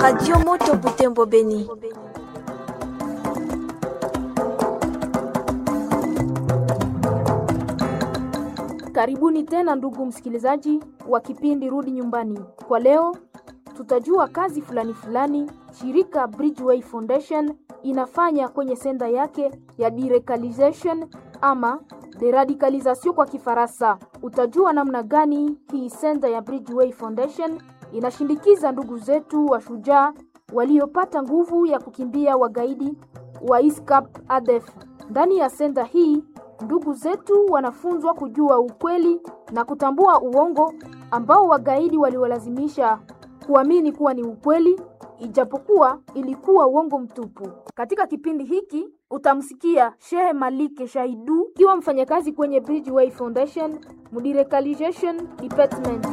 Radio Moto Butembo Beni. Karibuni tena ndugu msikilizaji wa kipindi Rudi Nyumbani. Kwa leo tutajua kazi fulani fulani shirika Bridgeway Foundation inafanya kwenye senda yake ya deradicalization ama deradicalisation kwa Kifaransa. Utajua namna gani hii senda ya Bridgeway Foundation inashindikiza ndugu zetu wa shujaa waliopata nguvu ya kukimbia wagaidi wa ISCAP ADF. Ndani ya senda hii ndugu zetu wanafunzwa kujua ukweli na kutambua uongo ambao wagaidi waliwalazimisha kuamini kuwa ni ukweli ijapokuwa ilikuwa uongo mtupu. Katika kipindi hiki utamsikia Shehe Malike Shaidu kiwa mfanyakazi kwenye Bridgeway Foundation Mudirecalization Department.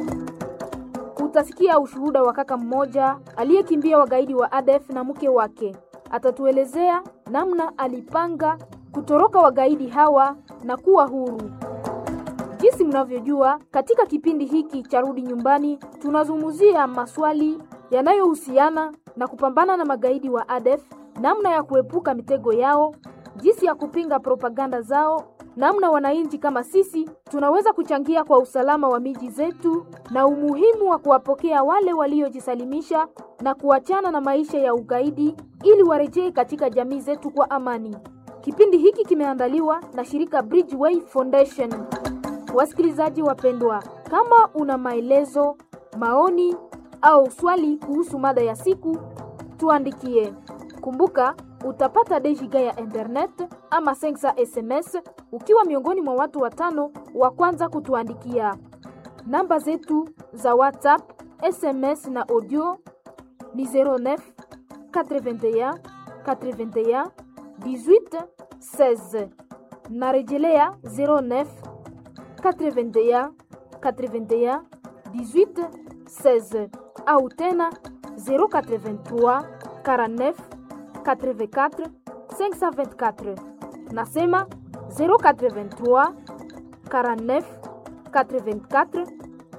Utasikia ushuhuda wa kaka mmoja aliyekimbia wagaidi wa ADF na mke wake. Atatuelezea namna alipanga kutoroka wagaidi hawa na kuwa huru. Jinsi mnavyojua, katika kipindi hiki cha Rudi Nyumbani tunazungumzia maswali yanayohusiana na kupambana na magaidi wa ADF, namna ya kuepuka mitego yao, jinsi ya kupinga propaganda zao, namna wananchi kama sisi tunaweza kuchangia kwa usalama wa miji zetu na umuhimu wa kuwapokea wale waliojisalimisha na kuachana na maisha ya ugaidi ili warejee katika jamii zetu kwa amani. Kipindi hiki kimeandaliwa na shirika Bridgeway Foundation. Wasikilizaji wapendwa, kama una maelezo, maoni au swali kuhusu mada ya siku, tuandikie. Kumbuka utapata dejiga ya internet ama sensa SMS ukiwa miongoni mwa watu watano wa kwanza kutuandikia. Namba zetu za WhatsApp, SMS na audio ni 09 81 81 18 16. Narejelea 09 81 81 18 16 au tena 083 49 84 524. Nasema 083 49 84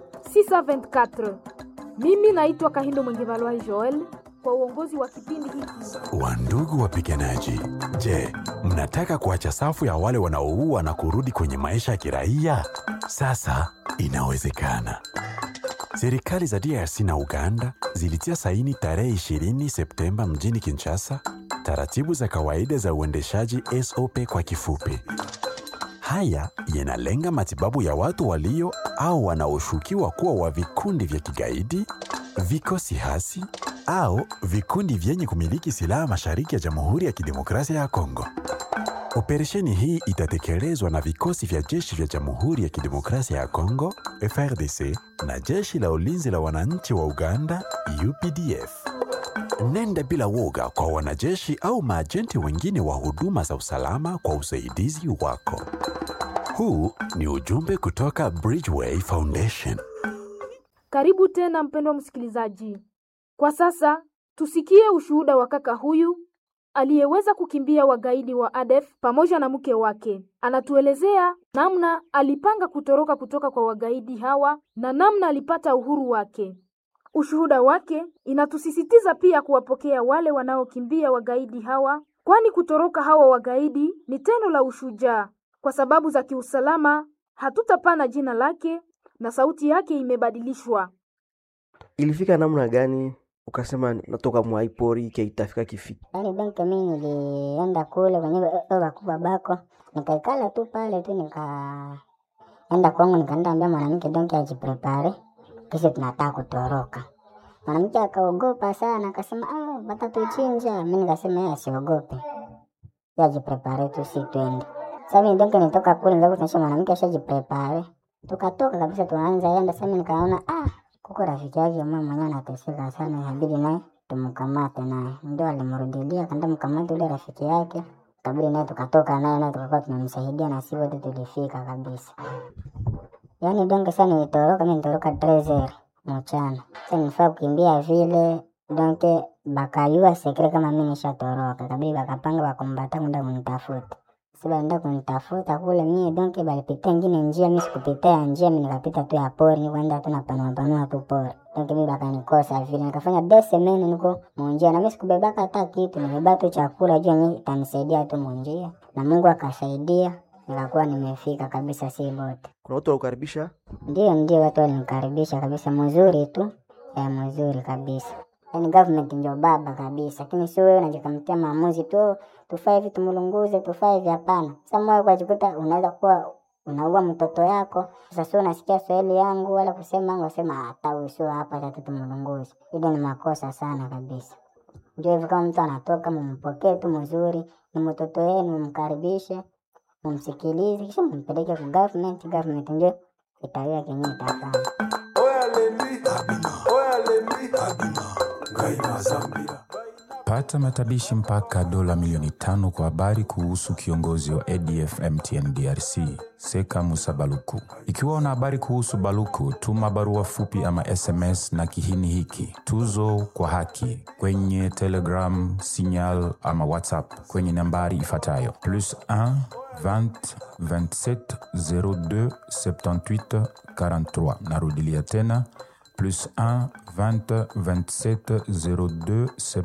624. Mimi naitwa Kahindo Mwengevalwai Joel kwa uongozi wa kipindi hiki. Wandugu wapiganaji, je, mnataka kuacha safu ya wale wanaoua na kurudi kwenye maisha ya kiraia? Sasa inawezekana. Serikali za DRC na Uganda zilitia saini tarehe 20 Septemba mjini Kinshasa taratibu za kawaida za uendeshaji SOP kwa kifupi. Haya yanalenga matibabu ya watu walio au wanaoshukiwa kuwa wa vikundi vya kigaidi, vikosi hasi au vikundi vyenye kumiliki silaha mashariki ya Jamhuri ya Kidemokrasia ya Kongo. Operesheni hii itatekelezwa na vikosi vya jeshi vya Jamhuri ya Kidemokrasia ya Kongo FRDC na jeshi la ulinzi la wananchi wa Uganda UPDF. Nenda bila woga kwa wanajeshi au maajenti wengine wa huduma za usalama kwa usaidizi wako. Huu ni ujumbe kutoka Bridgeway Foundation. Karibu tena mpendwa msikilizaji. Kwa sasa tusikie ushuhuda wa kaka huyu aliyeweza kukimbia wagaidi wa ADF pamoja na mke wake. Anatuelezea namna alipanga kutoroka kutoka kwa wagaidi hawa na namna alipata uhuru wake. Ushuhuda wake inatusisitiza pia kuwapokea wale wanaokimbia wagaidi hawa, kwani kutoroka hawa wagaidi ni tendo la ushujaa. Kwa sababu za kiusalama, hatutapana jina lake na sauti yake imebadilishwa. Ilifika namna gani ukasema natoka mwaipori ke itafika kifiki? Yaani donc mimi nilienda kule kwenye baba bakubwa bako, nikaikala tu pale tu, nikaenda kwangu, nikaenda ambia mwanamke donc ajiprepare, kisha tunataka kutoroka. Mwanamke akaogopa sana, akasema ah, batatuchinja. Mimi nikasema yeye asiogope, yeye ajiprepare tu, si twende. Sasa mimi donc nitoka kule, ndio kuonyesha mwanamke ashajiprepare, tukatoka kabisa, tuanza enda. Sasa mimi nikaona ah kuko rafiki yake mwe mwenyewe anateseka sana, inabidi naye tumkamate naye. Ndio alimrudilia kanda mkamate ule rafiki yake, kabidi naye tukatoka naye naye tukakuwa tunamsaidia na sisi wote tulifika kabisa. Yaani donge sana nilitoroka, mimi nilitoroka trezer mchana. Sasa nifaa kukimbia vile donke bakayua sekre kama mimi nishatoroka, kabidi bakapanga bakumbata kwenda kunitafuta. si baenda kunitafuta kule mie donke balipita ingine njia mi sikupita ya njia mi nikapita tu ya pori nikuenda tu napanua panua tu pori donke mi bakanikosa vile nikafanya deux semaine niko munjia na mi sikubebaka hata kitu nibeba tu chakula juu yenye itanisaidia tu munjia na mungu akasaidia nikakuwa nimefika kabisa si bote kuna watu walikukaribisha ndio ndio watu walinikaribisha kabisa mzuri tu ya mzuri kabisa yani government ndio baba kabisa lakini sio wewe unajikamtia maamuzi tu tufaa hivi tumlunguze tufaa hivi hapana sasa moyo ukajikuta unaweza kuwa unaua mtoto yako sasa sio unasikia swahili yangu wala kusema yangu wasema hata huyu sio hapa tatu tumlunguze hilo ni makosa sana kabisa ndio hivyo kama mtu anatoka mumpokee tu mzuri ni mtoto wenu mumkaribishe mumsikilize kisha mumpeleke ku government government ndio itawia kenye itafanya Pata matabishi mpaka dola milioni tano kwa habari kuhusu kiongozi wa ADF MTN DRC Seka Musa Baluku. Ikiwa una habari kuhusu Baluku, tuma barua fupi ama SMS na kihini hiki tuzo kwa haki kwenye Telegram, Signal ama WhatsApp kwenye nambari ifuatayo plus 1 20 27 02 78 43. Narudilia tena plus 1 20 27 02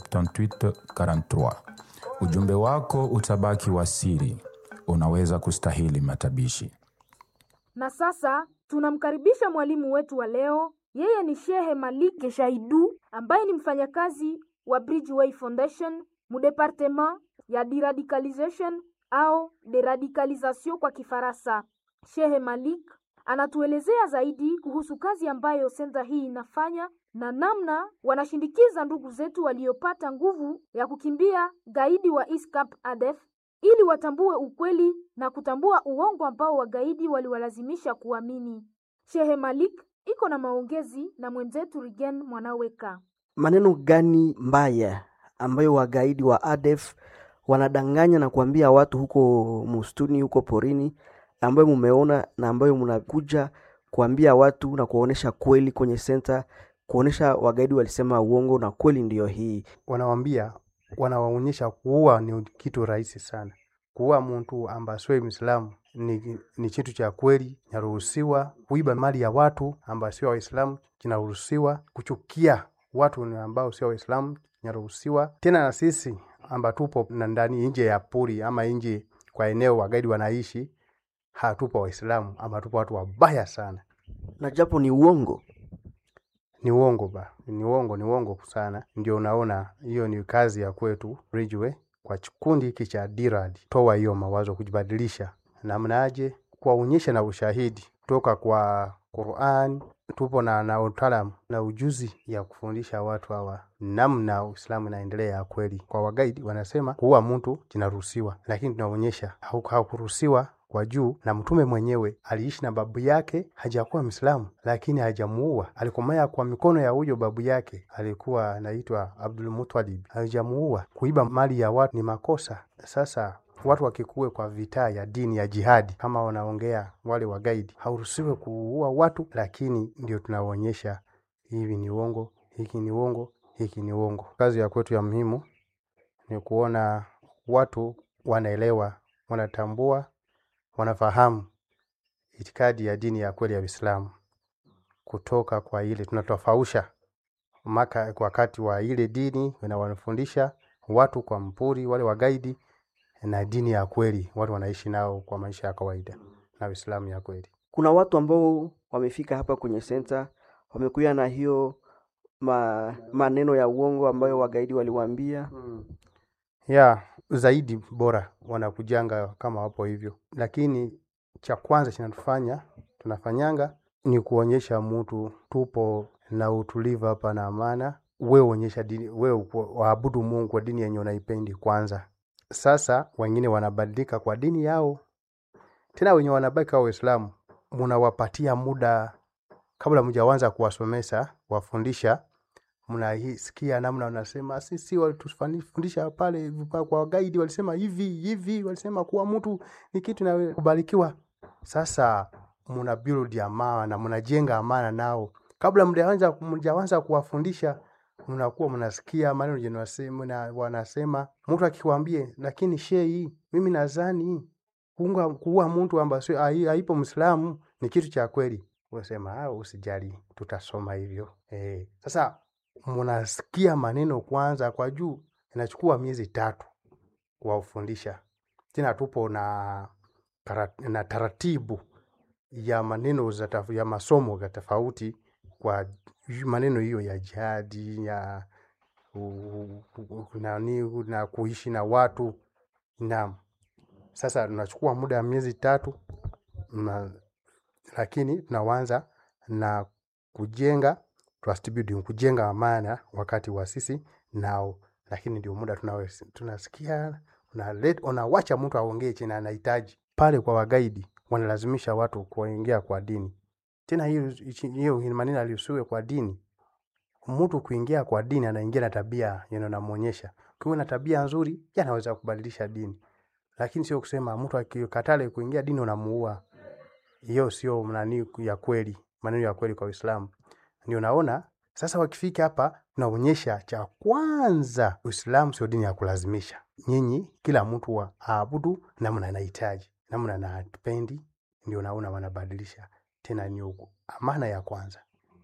78 43. Ujumbe wako utabaki wa siri, unaweza kustahili matabishi. Na sasa tunamkaribisha mwalimu wetu wa leo. Yeye ni Shehe Malike Shaidu ambaye ni mfanyakazi wa Bridgeway Foundation mu departement ya deradicalization au deradicalisation kwa Kifaransa. Shehe Malik anatuelezea zaidi kuhusu kazi ambayo senta hii inafanya na namna wanashindikiza ndugu zetu waliopata nguvu ya kukimbia gaidi wa ISCAP ADF ili watambue ukweli na kutambua uongo ambao wagaidi waliwalazimisha kuamini. Shehe Malik iko na maongezi na mwenzetu Rigen Mwanaweka. maneno gani mbaya ambayo wagaidi wa ADF wanadanganya na kuambia watu huko mustuni huko porini ambayo mumeona na ambayo mnakuja kuambia watu na kuwaonesha kweli kwenye senta kuonesha wagaidi walisema uongo na kweli ndiyo hii wanawambia wanawaonyesha kuua ni kitu rahisi sana kuua mtu ambaye sio Muislamu ni, ni kitu cha kweli kinaruhusiwa. Kuiba mali ya watu ambao sio Waislamu kinaruhusiwa. Kuchukia watu ni ambao sio Waislamu kinaruhusiwa. Tena na sisi amba tupo na ndani nje ya pori ama nje kwa eneo wagaidi wanaishi, hatupo Waislamu ama tupo watu wabaya sana. na japo ni uongo Ni uongo ba, ni uongo, ni uongo sana. Ndio unaona hiyo ni kazi ya kwetu Ridgeway kwa kikundi hiki cha DIRAD, toa hiyo mawazo, kujibadilisha namnaje, kuwaonyesha na ushahidi kutoka kwa Qur'an. Tupo na, na utaalamu na ujuzi ya kufundisha watu hawa namna Uislamu inaendelea ya kweli. Kwa wagaidi wanasema kuua mtu kinaruhusiwa, lakini tunaonyesha hau- hakuruhusiwa kwa juu na mtume mwenyewe aliishi na babu yake hajakuwa Mwislamu, lakini hajamuua. Alikomaya kwa mikono ya huyo babu yake, alikuwa anaitwa Abdul Muttalib, hajamuua. Kuiba mali ya watu ni makosa. Sasa watu wakikuwe kwa vita ya dini ya jihadi, kama wanaongea wale wagaidi, hauruhusiwe kuua watu, lakini ndio tunaonyesha hivi ni uongo, hiki ni uongo, hiki ni uongo. Kazi ya kwetu ya muhimu ni kuona watu wanaelewa, wanatambua wanafahamu itikadi ya dini ya kweli ya Uislamu kutoka kwa ile tunatofausha maka wakati wa ile dini na wanafundisha watu kwa mpuri wale wagaidi na dini ya kweli watu wanaishi nao kwa maisha ya kawaida na Uislamu ya kweli. kuna watu ambao wamefika hapa kwenye senta wamekuja na hiyo ma, maneno ya uongo ambayo wagaidi waliwaambia ya zaidi bora wanakujanga kama wapo hivyo, lakini cha kwanza chinatufanya tunafanyanga ni kuonyesha mtu tupo na utulivu hapa na amana. Wewe onyesha dini, wewe ku- waabudu Mungu kwa dini yenye unaipendi kwanza. Sasa wengine wanabadilika kwa dini yao, tena wenye wanabaki kwa Waislamu munawapatia muda kabla mjaanza kuwasomesha kuwafundisha mnasikia namna wanasema sisi walitufundisha pale vipa- kwa wagaidi walisema hivi hivi, walisema kuwa mtu ni kitu na kubarikiwa. Sasa mna build amana, mnajenga amana nao kabla mjaanza mjaanza kuwafundisha, mnakuwa mnasikia maneno yenye wanasema, mna- wanasema mtu akikwambie, lakini shehi, mimi nadhani kuunga kuua mtu ambaye sio- hai- haipo Mwislamu ni kitu cha kweli. Unasema ah, usijali, tutasoma hivyo eh. Sasa mnasikia maneno kwanza kwa juu, inachukua miezi tatu kuwafundisha. Tena tupo na, tara- na taratibu ya maneno za taf- ya masomo ya tofauti kwa yu- maneno hiyo ya jihadi ya u- u- u- nani na kuishi na watu naam. Sasa tunachukua muda wa miezi tatu na, lakini tunaanza na kujenga trust building, kujenga amana wakati wa sisi nao, lakini ndio muda tunao tunasikia unalet- unawacha mtu aongee chenye anahitaji pale. Kwa wagaidi wanalazimisha watu kuingia kwa dini, tena hiyo hiyo maneno aliusiwe kwa dini. Mtu kuingia kwa dini anaingia na tabia yenye unamwonyesha. Ukiwa na tabia nzuri, yeye anaweza kubadilisha dini, lakini sio kusema mtu akikatale kuingia dini unamuua. Hiyo sio nani ya kweli, maneno ya kweli kwa Uislamu. Ndio naona sasa wakifika hapa tunaonyesha cha kwanza, Uislamu sio dini ya kulazimisha. Nyinyi kila mtu wa aabudu namna anahitaji, namna anapendi, ndio naona wanabadilisha tena. Ni uku- amana ya kwanza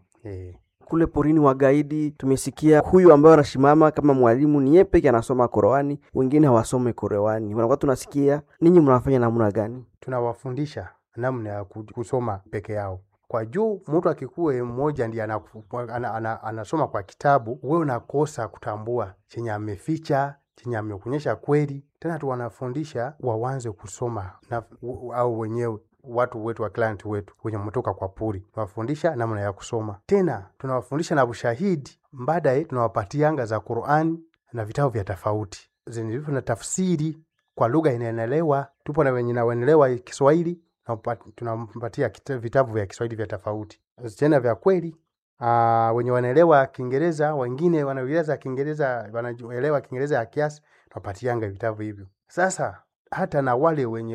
eh. kule porini wagaidi tumesikia huyu ambaye anasimama kama mwalimu ni yeye peke anasoma Qur'ani, wengine hawasome Qur'ani. Wanakuwa tunasikia ninyi mnafanya namna gani? tunawafundisha namna ya ku- kusoma peke yao kwa juu. Mtu akikuwe mmoja ndiye anaku- ana, ana, anasoma kwa kitabu, wewe unakosa kutambua chenye ameficha, chenye amekuonyesha kweli. Tena tuwanafundisha wawanze kusoma na, u- au wenyewe watu wetu wa client wetu wenye mtoka kwa puri, tunawafundisha namna ya kusoma. Tena tunawafundisha na ushahidi, baadaye tunawapatianga za Qur'ani na vitabu vya tofauti zenye na tafsiri kwa lugha inaenelewa. Tupo na wenye nawenelewa Kiswahili tunampa- tunampatia kita- vitabu vya Kiswahili vya tofauti tena vya kweli. Uh, wenye wanaelewa Kiingereza, wengine wanaeleza Kiingereza, wanaelewa Kiingereza ya kiasi, tunapatianga vitabu hivyo. Sasa hata na wale wenye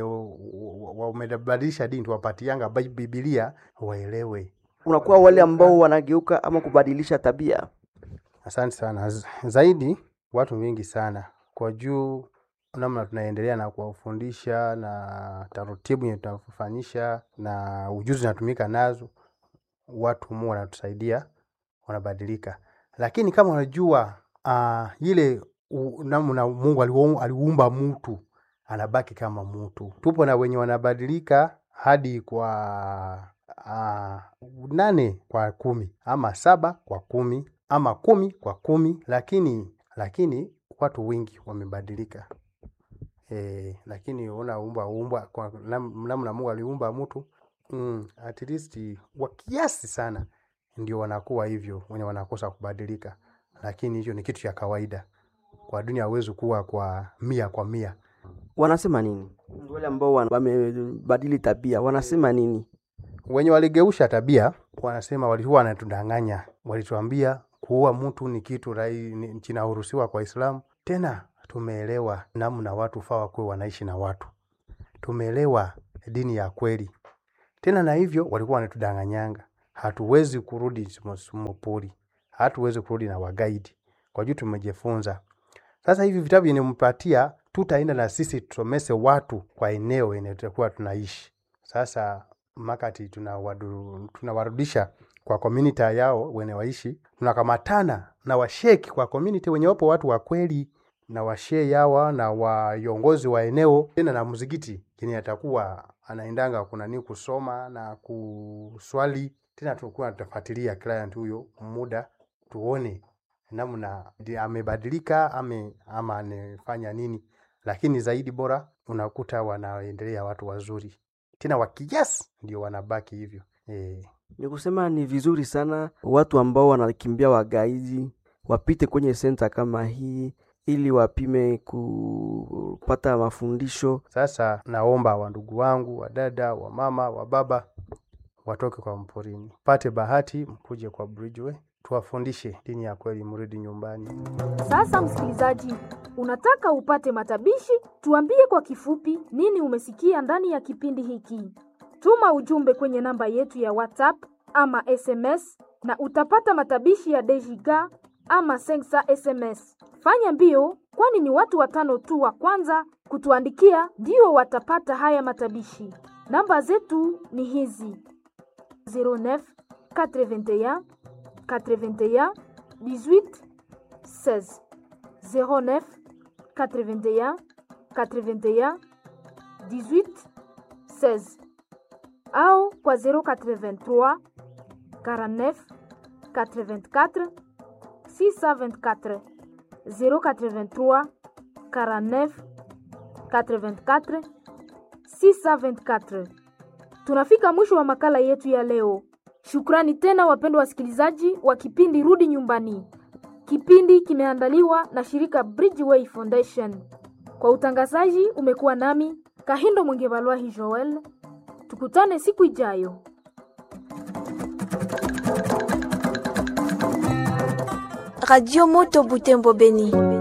wamebadilisha dini tuwapatianga Bi- Biblia waelewe. Unakuwa wale ambao wanageuka ama kubadilisha tabia. Asante sana. Z- Zaidi watu wengi sana kwa juu namna tunaendelea na kuwafundisha na taratibu yenye tunafanyisha na ujuzi unatumika nazo, watu mu wanatusaidia, wanabadilika. Lakini kama unajua uh, ile u- namna Mungu aliu- aliumba mtu anabaki kama mtu. Tupo na wenye wanabadilika hadi kwa uh, nane kwa kumi ama saba kwa kumi ama kumi kwa kumi, lakini lakini watu wengi wamebadilika. E, lakini unaumba umba kwa nam- namna Mungu aliumba mtu mm, at least wa kiasi sana ndio wanakuwa hivyo wenye wanakosa kubadilika, lakini hicho ni kitu cha kawaida kwa dunia. Hawezi kuwa kwa mia kwa mia. Wanasema nini wale ambao wana- wamebadili tabia? Wanasema nini? wenye waligeusha tabia wanasema walikuwa wanatudanganya, walituambia kuua mtu ni kitu rai ni- kinaruhusiwa kwa Islamu. Tena tumeelewa namna watu faa wakuwe wanaishi na watu, tumeelewa dini ya kweli. Tena na hivyo walikuwa wanatudanganyanga, hatuwezi kurudi mopori, hatuwezi kurudi na wagaidi kwa juu tumejifunza. Sasa hivi vitabu yenye mpatia, tutaenda na sisi tusomese watu kwa eneo yenye tutakuwa tunaishi. Sasa makati tunawadu- tunawarudisha kwa community yao wenye waishi, tunakamatana na washeki kwa community wenye wapo watu wa kweli na washe yawa na waiongozi wa eneo, tena na mzigiti yenye atakuwa anaendanga kunani kusoma na kuswali. Tena tukuwa tutafuatilia client huyo muda tuone namna ndi- amebadilika ame, ama anefanya nini, lakini zaidi bora unakuta wanaendelea watu wazuri tena wa kiasi ndio wanabaki hivyo e. Ni kusema ni vizuri sana watu ambao wanakimbia wagaidi wapite kwenye senta kama hii ili wapime kupata mafundisho. Sasa naomba wandugu wangu, wadada, wamama, wababa watoke kwa mporini, pate bahati mkuje kwa Bridgeway tuwafundishe dini ya kweli, mrudi nyumbani. Sasa msikilizaji, unataka upate matabishi? Tuambie kwa kifupi nini umesikia ndani ya kipindi hiki. Tuma ujumbe kwenye namba yetu ya WhatsApp ama SMS na utapata matabishi ya Dejiga ama sensa SMS. Fanya mbio, kwani ni watu watano tu wa kwanza kutuandikia ndio watapata haya matabishi. Namba zetu ni hizi 09 81 81 18 16 09 81 81 18 16 au kwa 083 49 84 624 083 49 84 624. Tunafika mwisho wa makala yetu ya leo. Shukrani tena wapendwa wasikilizaji wa kipindi Rudi Nyumbani. Kipindi kimeandaliwa na shirika Bridgeway Foundation. Kwa utangazaji umekuwa nami Kahindo Mwengevalwahi Joel. Tukutane siku ijayo. Radio Moto Butembo Beni.